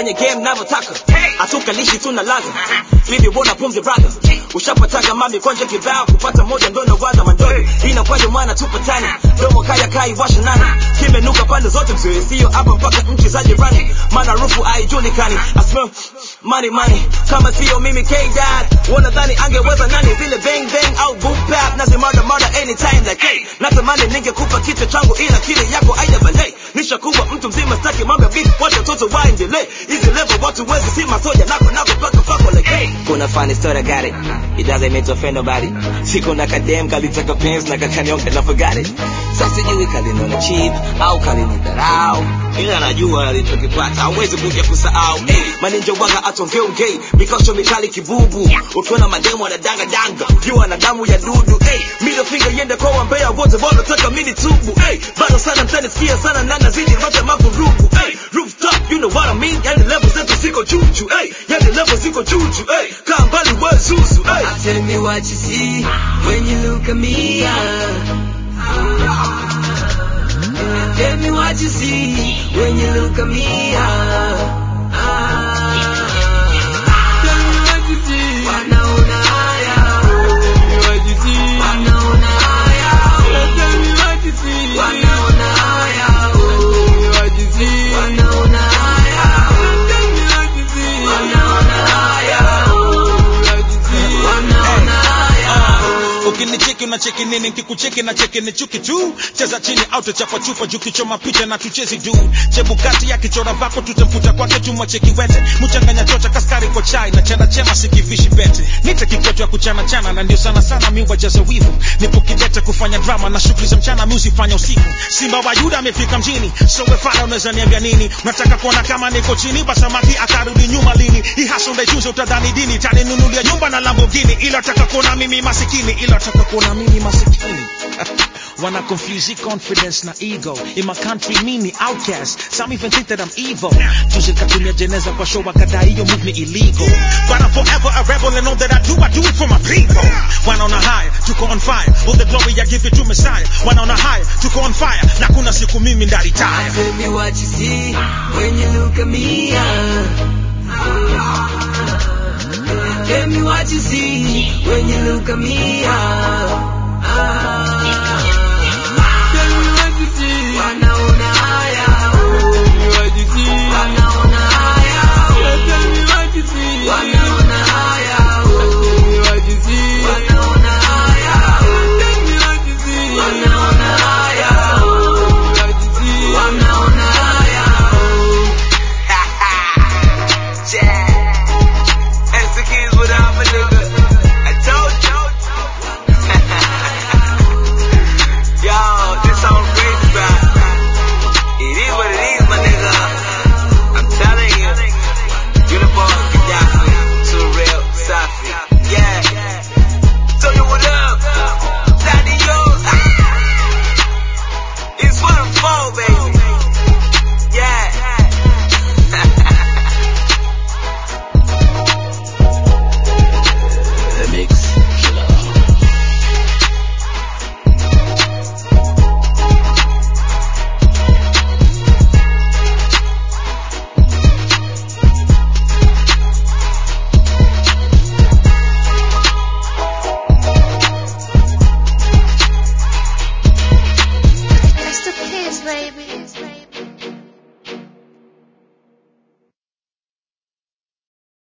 kwenye game navyotaka hatukalishi tuna laza bibi bona pumzi brother ushapataga mami kwanja kibao kupata moja ndo nawaza mandogo inakwaje mwana tupatani domo kaya kai washa nani kimenuka pande zote mzee sio hapa mpaka nchi za jirani maana rufu haijulikani I smell money money kama sio mimi K-Dad wanadhani angeweza nani vile bang bang au boom bap nazi murder murder anytime like hey natamani ningekupa kichwa changu ila kile yako aina balei nishakuwa mtu mzima staki mambo ya beef wacha watoto waendelee hizi level watu wezi si masoja nako nako paka pako like hey kuna funny story I got it it doesn't mean to offend nobody siku na kadem kalitaka pens na kakanyonga na forgot it sasa sijui kalinona cheap au kalinidharau ila najua alichokipata hawezi kuja kusahau hey, maninja waga atongeongei mikosho mikali kibubu ukiona mademu wanadanga danga ukiwa na damu ya dudu hey, middle finger yende kwa wambea wote wanataka mini tubu hey, bado sana mtanisikia sana na nazidi rote mavurugu hey, rooftop you know what I mean yani level zetu ziko juju hey, yani level ziko juju hey, kaa mbali we zuzu hey. Tell me what you see when you look at me. ah. Tell me what you see when you look at me. ah. Ah. Tell me what you see. Wanaona haya. Tell me what you see. Wanaona haya. Tell me what you see. Wanaona haya. Tell me what you see. Wanaona haya. Tell me what you see. Wanaona haya. Wanaona haya. ukinicheki unacheki nini nkikucheki na cheki ni chuki tu cheza chini au tuchapa chupa juu kichoma picha na tuchezi du chebukati ya kichora vako tutamfuta kwake tumwacheki wete mchanganya chocha kaskari kwa chai na chana chema sikivishi bete nite kikwetu ya kuchana chana na ndio sana sana mi wajaza wivu nipo kidete kufanya drama na shughuli za mchana mi usifanya usiku simba wa yuda amefika mjini so wefana unaweza niambia nini unataka kuona kama niko chini basamaki akarudi nyuma lini hii hasa ndaichuze utadhani dini taninunulia nyumba na lambogini ila taka kuona mimi masikini ila taka kuona mimi masikini Wanna confuse your confidence na ego In my country mimi outcast Some even think that I'm evil Juzi katumia jeneza kwa show wakadai hiyo move ni illegal But I'm forever a rebel and all that I do I do it for my people Wanaona high, tuko on fire All the glory I give it to Messiah Wanaona high, tuko on fire Na kuna siku mimi ndaritaya Tell me what you see when you look at me. ah. Tell me what you see when you look at me. ah. Ah.